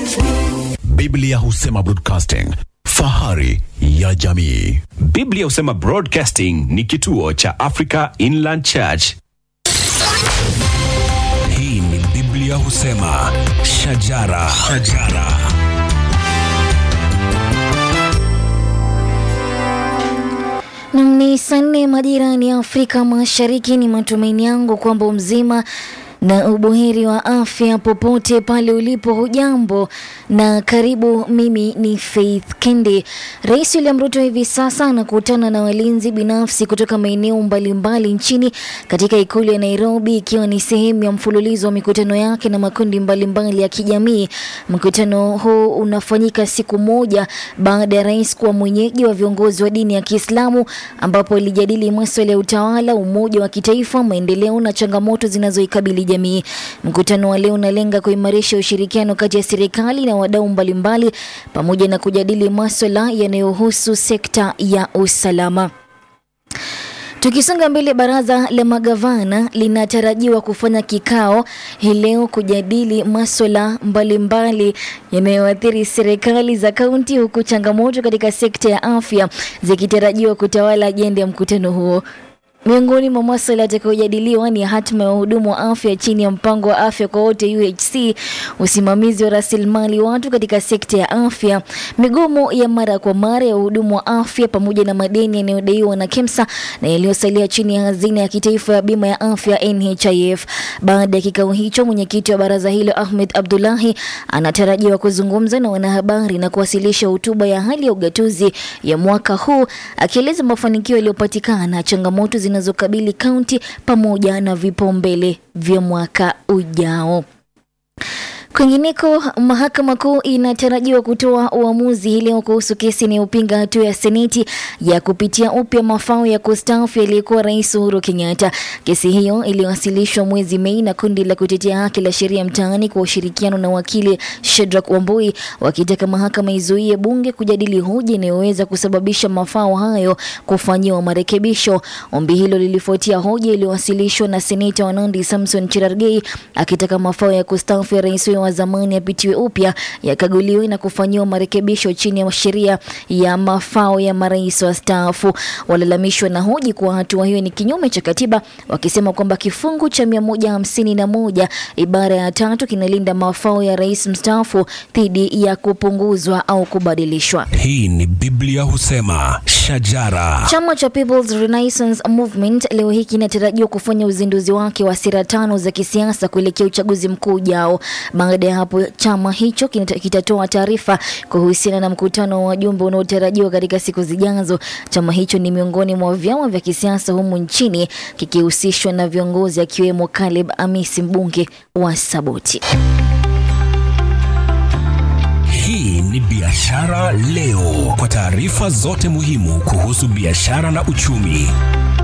Biblia husema broadcasting, fahari ya jamii. Biblia husema Broadcasting ni kituo cha Africa Inland Church. Hii ni Biblia husema shajara, shajara. Nam ni saa nne majirani ya Afrika Mashariki. Ni matumaini yangu kwamba mzima na ubuheri wa afya popote pale ulipo. Hujambo na karibu. Mimi ni Faith Kendi. Rais William Ruto hivi sasa anakutana na walinzi binafsi kutoka maeneo mbalimbali nchini katika ikulu ya Nairobi, ikiwa ni sehemu ya mfululizo wa mikutano yake na makundi mbalimbali ya kijamii. Mkutano huu unafanyika siku moja baada ya rais kuwa mwenyeji wa viongozi wa dini ya Kiislamu, ambapo alijadili masuala ya utawala, umoja wa kitaifa, maendeleo na changamoto zinazoikabili jamii. Mkutano wa leo unalenga kuimarisha ushirikiano kati ya serikali na wadau mbalimbali pamoja na kujadili maswala yanayohusu sekta ya usalama. Tukisonga mbele, baraza la magavana linatarajiwa kufanya kikao hii leo kujadili maswala mbalimbali yanayoathiri serikali za kaunti, huku changamoto katika sekta ya afya zikitarajiwa kutawala ajenda ya mkutano huo. Miongoni mwa masuala yatakayojadiliwa ni hatima ya wahudumu wa afya chini ya mpango wa afya kwa wote UHC, usimamizi wa rasilimali watu katika sekta ya afya, migomo ya mara kwa mara ya wahudumu wa afya, pamoja na madeni yanayodaiwa na KEMSA na yaliyosalia chini ya hazina ya kitaifa ya bima ya afya NHIF. Baada ya kikao hicho, mwenyekiti wa baraza hilo Ahmed Abdullahi anatarajiwa kuzungumza na wanahabari na kuwasilisha hotuba ya hali ya ugatuzi ya mwaka huu, akieleza mafanikio yaliyopatikana, changamoto zinazokabili kaunti pamoja na vipaumbele vya mwaka ujao. Kwingineko, mahakama kuu inatarajiwa kutoa uamuzi hii leo kuhusu kesi inayopinga hatua ya seneti ya kupitia upya mafao ya kustaafu yaliyekuwa rais Uhuru Kenyatta. Kesi hiyo iliwasilishwa mwezi Mei na kundi la kutetea haki la sheria mtaani kwa ushirikiano na wakili Shedrack Wambui, wakitaka mahakama izuie bunge kujadili hoja inayoweza kusababisha mafao hayo kufanyiwa marekebisho. Ombi hilo lilifuatia hoja iliyowasilishwa na seneta wa Nandi Samson Cherargei akitaka mafao ya kustaafu ya rais huyo wa zamani yapitiwe upya yakaguliwe na kufanyiwa marekebisho chini ya sheria ya mafao ya marais wastaafu. Walalamishi na hoji kuwa hatua hiyo ni kinyume cha katiba, wakisema kwamba kifungu cha mia moja hamsini na moja ibara ya tatu kinalinda mafao ya rais mstaafu dhidi ya kupunguzwa au kubadilishwa. Hii ni Biblia husema shajara. Chama cha People's Renaissance Movement leo hii kinatarajiwa kufanya uzinduzi wake wa sera tano za kisiasa kuelekea uchaguzi mkuu ujao. Baada ya hapo, chama hicho kinata- kitatoa taarifa kuhusiana na mkutano wa wajumbe unaotarajiwa katika siku zijazo. Chama hicho ni miongoni mwa vyama vya kisiasa humu nchini kikihusishwa na viongozi akiwemo Caleb Amisi, mbunge wa Saboti. Hii ni Biashara Leo, kwa taarifa zote muhimu kuhusu biashara na uchumi.